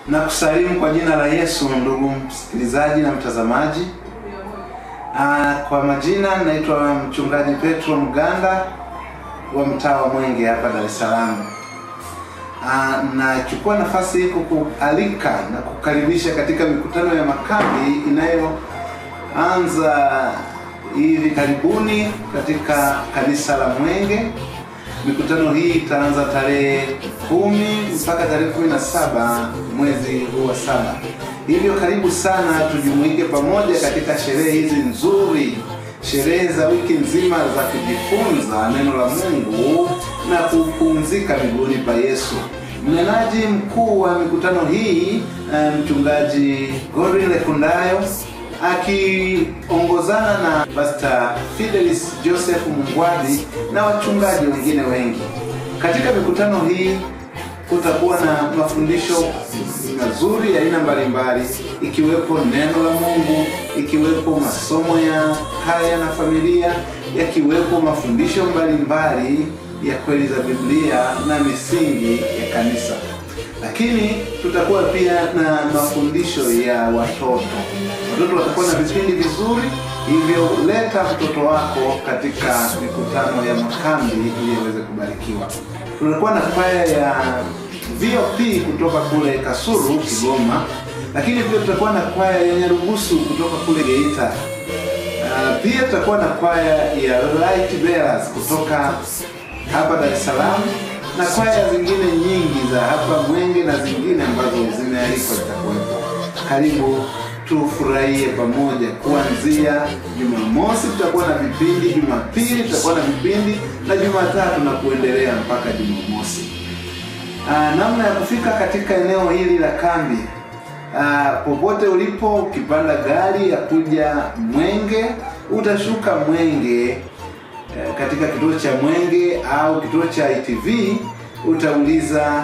Na kusalimu kwa jina la Yesu, ndugu msikilizaji na mtazamaji. Aa, kwa majina naitwa mchungaji Petro Mganda wa mtaa wa Mwenge hapa Dar es Salaam. Aa, nachukua nafasi hii kukualika na kukaribisha katika mikutano ya makambi inayoanza hivi karibuni katika kanisa la Mwenge. Mikutano hii itaanza tarehe kumi mpaka tarehe kumi na saba mwezi huu wa saba. Hivyo karibu sana, tujumuike pamoja katika sherehe hizi nzuri, sherehe za wiki nzima za kujifunza neno la Mungu na kupumzika miguuni pa Yesu. Mnenaji mkuu wa mikutano hii eh, mchungaji Godwin Lekundayo akiongozana na Pastor Fidelis Joseph Mungwadi na wachungaji wengine wengi. Katika mikutano hii kutakuwa na mafundisho mazuri ya aina mbalimbali, ikiwepo neno la Mungu, ikiwepo masomo ya haya na familia, yakiwepo mafundisho mbalimbali ya kweli za Biblia na misingi ya kanisa lakini tutakuwa pia na mafundisho ya watoto. Watoto watakuwa na vipindi vizuri, hivyo leta mtoto wako katika mikutano ya makambi ili aweze kubarikiwa. Tutakuwa na kwaya ya VOP kutoka kule Kasulu, Kigoma, lakini pia tutakuwa na kwaya ya Nyarugusu kutoka kule Geita. Uh, pia tutakuwa na kwaya ya Light Bearers kutoka hapa Dar es Salaam na kwaya zingine nyingi za hapa Mwenge na zingine ambazo zimealikwa zitakuwepo. Karibu tufurahie pamoja. Kuanzia Jumamosi tutakuwa na vipindi, Jumapili tutakuwa na vipindi na Jumatatu na kuendelea mpaka Jumamosi. Aa, namna ya kufika katika eneo hili la kambi Aa, popote ulipo, ukipanda gari ya kuja Mwenge utashuka Mwenge katika kituo cha Mwenge au kituo cha ITV utauliza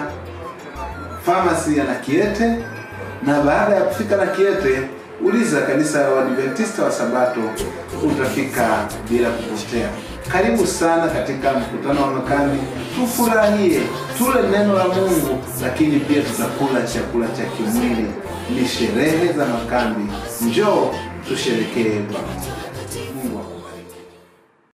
famasi ya Nakiete, na baada ya kufika Nakiete uliza kanisa la Waadventista wa Sabato, utafika bila kupotea. Karibu sana katika mkutano wa makambi, tufurahie, tule neno la Mungu, lakini pia tutakula chakula cha kimwili. Ni sherehe za makambi, njoo tusherekee pamoja.